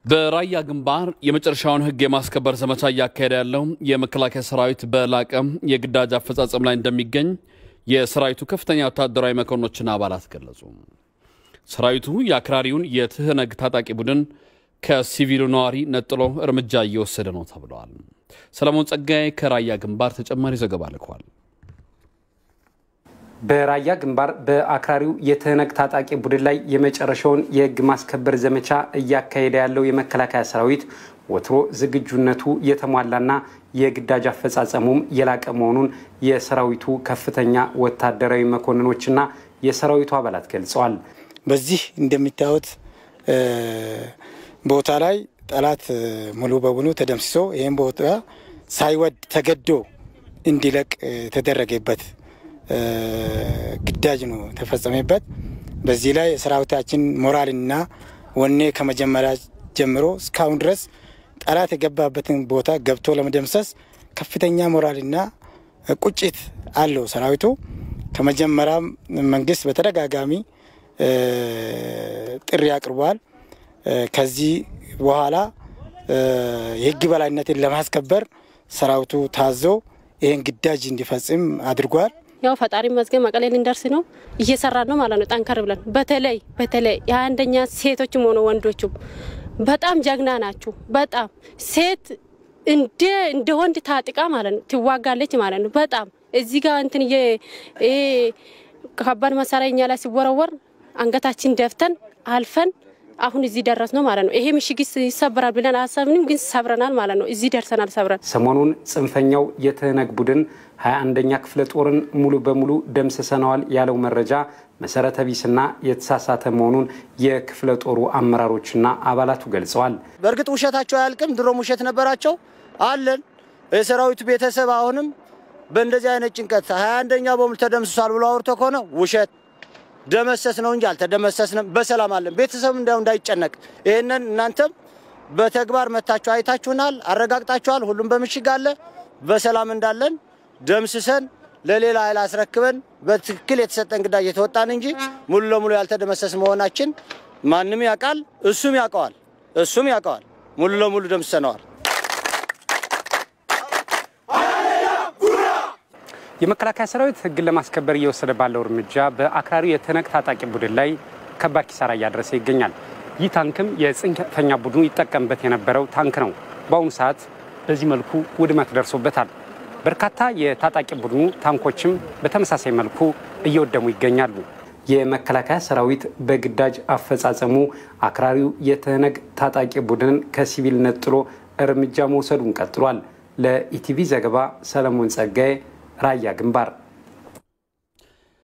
በራያ ግንባር የመጨረሻውን ሕግ የማስከበር ዘመቻ እያካሄደ ያለው የመከላከያ ሰራዊት በላቀ የግዳጅ አፈጻጸም ላይ እንደሚገኝ የሰራዊቱ ከፍተኛ ወታደራዊ መኮንኖችና አባላት ገለጹ። ሰራዊቱ የአክራሪውን የትህነግ ታጣቂ ቡድን ከሲቪሉ ነዋሪ ነጥሎ እርምጃ እየወሰደ ነው ተብለዋል። ሰለሞን ጸጋዬ ከራያ ግንባር ተጨማሪ ዘገባ ልኳል። በራያ ግንባር በአክራሪው የትህነግ ታጣቂ ቡድን ላይ የመጨረሻውን የህግ ማስከበር ዘመቻ እያካሄደ ያለው የመከላከያ ሰራዊት ወትሮ ዝግጁነቱ የተሟላና የግዳጅ አፈጻጸሙም የላቀ መሆኑን የሰራዊቱ ከፍተኛ ወታደራዊ መኮንኖችና የሰራዊቱ አባላት ገልጸዋል። በዚህ እንደሚታዩት ቦታ ላይ ጠላት ሙሉ በሙሉ ተደምስሶ ይህም ቦታ ሳይወድ ተገዶ እንዲለቅ የተደረገበት ግዳጅ ነው የተፈጸመበት። በዚህ ላይ የሰራዊታችን ሞራልና ወኔ ከመጀመሪያ ጀምሮ እስካሁን ድረስ ጠላት የገባበትን ቦታ ገብቶ ለመደምሰስ ከፍተኛ ሞራልና ቁጭት አለው ሰራዊቱ። ከመጀመሪያ መንግስት በተደጋጋሚ ጥሪ አቅርቧል። ከዚህ በኋላ የህግ በላይነትን ለማስከበር ሰራዊቱ ታዞ ይህን ግዳጅ እንዲፈጽም አድርጓል። ያው ፈጣሪ መዝገብ መቀሌ ልንደርስ ነው እየሰራን ነው ማለት ነው። ጠንከር ብለን በተለይ በተለይ የአንደኛ ሴቶችም ሆነ ወንዶችም በጣም ጀግና ናችሁ። በጣም ሴት እንደ እንደ ወንድ ታጥቃ ማለት ነው ትዋጋለች ማለት ነው። በጣም እዚህ ጋር እንትን ከባድ መሳሪያ እኛ ላይ ሲወረወር አንገታችን ደፍተን አልፈን አሁን እዚህ ደረስ ነው ማለት ነው። ይሄ ምሽግ ይሰበራል ብለን አሰብንም፣ ግን ሰብረናል ማለት ነው። እዚህ ደርሰናል ሰብረን። ሰሞኑን ጽንፈኛው የትህነግ ቡድን ሀያ አንደኛ ክፍለ ጦርን ሙሉ በሙሉ ደምስሰነዋል ያለው መረጃ መሰረተ ቢስና የተሳሳተ መሆኑን የክፍለ ጦሩ አመራሮችና አባላቱ ገልጸዋል። በእርግጥ ውሸታቸው አያልቅም። ድሮም ውሸት ነበራቸው አለን። የሰራዊቱ ቤተሰብ አሁንም በእንደዚህ አይነት ጭንቀት ሀያ አንደኛ በሙሉ ተደምስሷል ብሎ አውርቶ ከሆነ ውሸት ደመሰስ ነው እንጂ አልተደመሰስንም። በሰላም አለን። ቤተሰብ እንዲያው እንዳይጨነቅ ይህንን እናንተም በተግባር መታችሁ አይታችሁናል፣ አረጋግጣችኋል። ሁሉም በምሽግ አለ። በሰላም እንዳለን ደምስሰን ለሌላ ኃይል አስረክበን በትክክል የተሰጠን ግዳጅ የተወጣን እንጂ ሙሉ ለሙሉ ያልተደመሰስ መሆናችን ማንም ያውቃል፣ እሱም ያውቀዋል፣ እሱም ያውቀዋል። ሙሉ ለሙሉ ደምስሰነዋል። የመከላከያ ሰራዊት ህግን ለማስከበር እየወሰደ ባለው እርምጃ በአክራሪው የትህነግ ታጣቂ ቡድን ላይ ከባድ ኪሳራ እያደረሰ ይገኛል። ይህ ታንክም የጽንፈኛ ቡድኑ ይጠቀምበት የነበረው ታንክ ነው። በአሁኑ ሰዓት በዚህ መልኩ ውድመት ደርሶበታል። በርካታ የታጣቂ ቡድኑ ታንኮችም በተመሳሳይ መልኩ እየወደሙ ይገኛሉ። የመከላከያ ሰራዊት በግዳጅ አፈጻጸሙ አክራሪው የትህነግ ታጣቂ ቡድንን ከሲቪል ነጥሎ እርምጃ መውሰዱን ቀጥሏል። ለኢቲቪ ዘገባ ሰለሞን ጸጋዬ ራያ ግንባር